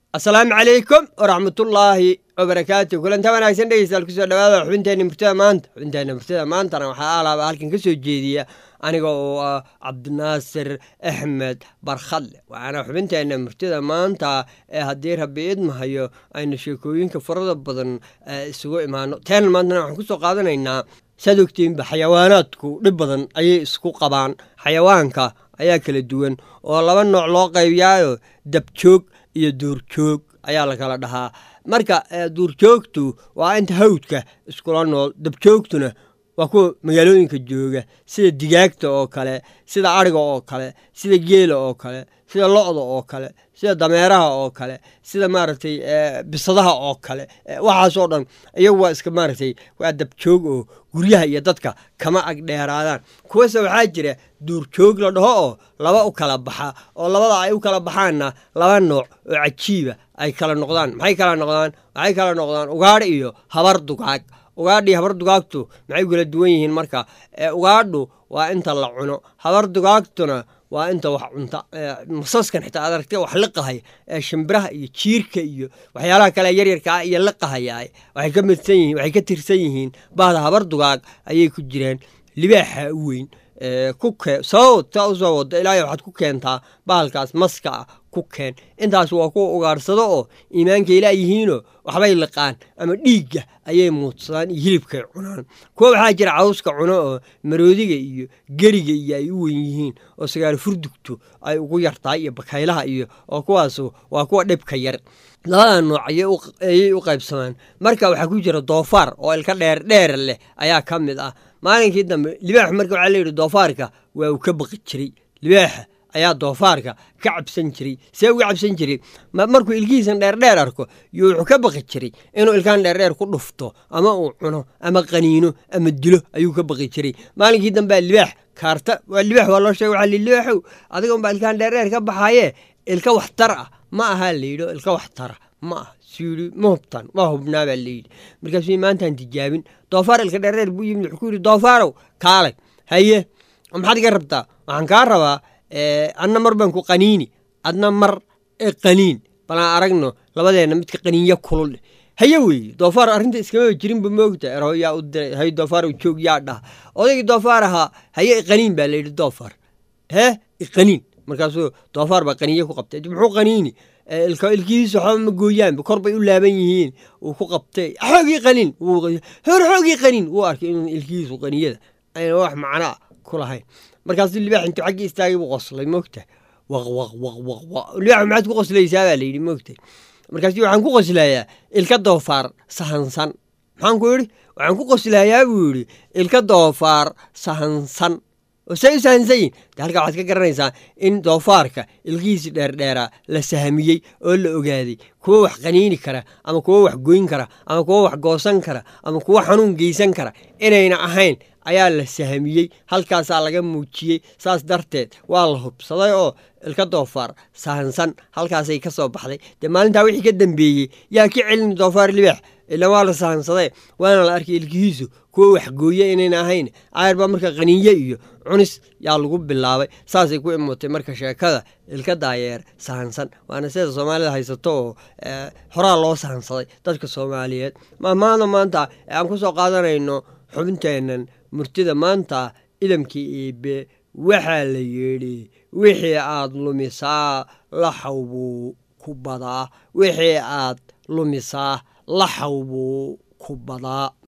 asalaamu calaykum waraxmatullaahi wabarakaatu kulanta wanaagsan dhegeystayaal kusoo dhawaada xubinteenna murtada maanta xubinteenna murtada maantana waxaa alaaba halkan ka soo jeediya aniga oo ah cabdinaasir axmed barkhadle waxaana xubinteenna murtada maanta ee haddii rabbi idmahayo aynu sheekooyinka farada badan isugu imaano teena maantana waxaan kusoo qaadanaynaa saad ogtiinba xayawaanaadku dhib badan ayay isku qabaan xayawaanka ayaa kala duwan oo laba nooc loo qaybiyaayo dabjoog iyo duurjoog ayaa la kala dhahaa marka duurjoogtu waa inta hawdka iskula nool dabjoogtuna waa kuwa magaalooyinka jooga sida digaagta oo kale sida ariga oo kale sida geela oo kale sida lo-da oo kale sida dameeraha oo kale sida maaragtay bisadaha oo kale waxaasoo dhan iyagu waa iska maaragtay waa dabjoog oo guryaha iyo dadka kama ag dheeraadaan kuwase waxaa jira duurjoog la dhaho oo laba u kala baxa oo labada ay u kala baxaanna laba nooc oo cajiiba ay kala noqdaan maxay kala noqdaan waxay kala noqdaan ugaadh iyo habar dugaag ugaadhii habar dugaagtu maxay kala duwan yihiin marka ugaadhu waa inta la cuno habar dugaagtuna waa inta wax cunta masaskan xitaa aad aragtay wax liqahaya ee shimbiraha iyo jiirka iyo waxyaalaha kale yaryarkaa iyo liqahaya waxay ka midsan yihiin waxay ka tirsan yihiin bahda habar dugaag ayay ku jiraan libaaxa u weyn ku keen sababod taa usoo wado ilaahay waxaad ku keentaa bahalkaas maska ah ku keen intaas waa kuwa ugaadhsado oo iimaanka ilaa yihiinoo waxbay liqaan ama dhiigga ayay muudsadaan iyo hilibkay cunaan kuwa waxaa jira cawska cuno oo maroodiga iyo geriga iyo ay u wen yihiin oo sagaal furdugtu ay ugu yartahay iyo bakaylaha iyo oo kuwaas waa kuwa dhibka yar labada nooc ayay u qaybsamaan marka waxaa ku jira doofaar oo ilka dheer dheer leh ayaa ka mid ah maalinkii dambe libaax marka waxaa layidhi doofaarka waa uu ka baqi jiray libaaxa ayaa doofaarka ka cabsan jiray see uga cabsan jiray markuu ilkihiisan dheerdheer arko yo wuxuu ka baqi jiray inuu ilkaan dheerdheer ku dhufto ama uu cuno ama qaniino ama dilo ayuu ka baqi jiray maalinkii dambea libaax kaarta waa libaax waa loo sheega waxaa li libaaxow adiga unbaa ilkaan dheerdheer ka baxaye ilka waxtar ah ma ahaa layidhi oo ilka waxtara ma ah suyidhi ma hubtan waa hubnaa baa layidhi markaasuu maantaan tijaabin doofaar ilka dheerdheer buu yimid wuxuu ku yidhi doofaarow kaalay haye maxaad iga rabtaa waxaan kaa rabaa adna mar baan ku qaniini adna mar qaniin balaan aragno labadeenna midka qaniinya kulul haye weeye doofaar arrinta iskama jirinba moogta ero yaa u diray hay doofaar joog yaa dhaha odaygii doofaar ahaa haye iqaniin baa layidhi doofaar hee iqaniin markaasuu doofaar baa qaniinya ku qabtay muxuu qaniini ilkihiisa waxba ma gooyaanba kor bay u laaban yihiin uu ku qabtay xoogii qaniin hor xoogii qaniin wuu arkay inuu ilkihiisu qaniyada ayna wax macnaa ku lahayn markaasuu libaax intuu xaggii istaagay buu qoslay moogta waq waq waq waq waq libaax maxaad ku qoslaysaa baa layidhi moogta markaasuu waxaan ku qoslayaa ilka doofaar sahansan maxaan ku yidhi waxaan ku qoslayaa buu yidhi ilka doofaar sahansan oo say u sahansanyihin de halkaa waxaad ka garanaysaa in doofaarka ilkihiisi dheerdheeraa la sahmiyey oo la ogaaday kuwo wax qaniini kara ama kuwo wax goyn kara ama kuwo wax goosan kara ama kuwo xanuun geysan kara inayna ahayn ayaa la sahmiyey halkaasaa laga muujiyey saas darteed waa la hubsaday oo ilka doofaar sahansan halkaasay ka soo baxday dee maalintaa wixii ka dambeeyey yaa ka celin doofaar libaax ila waa la sahansaday waana la arkay ilkihiisu kuwo waxgooye inayna ahayn caayar baa marka qaniinye iyo cunis yaa lagu bilaabay saasay ku imutay marka sheekada ilka daayeer sahansan waana sida soomaalida haysato oo horaa loo sahansaday dadka soomaaliyeed maamaada maanta aan ku soo qaadanayno xubinteennan murtida maanta idamkii iibe waxaa la yidhi wixii aad lumisaa laxaw buu ku badaa wixii aad lumisaa laxaw buu ku badaa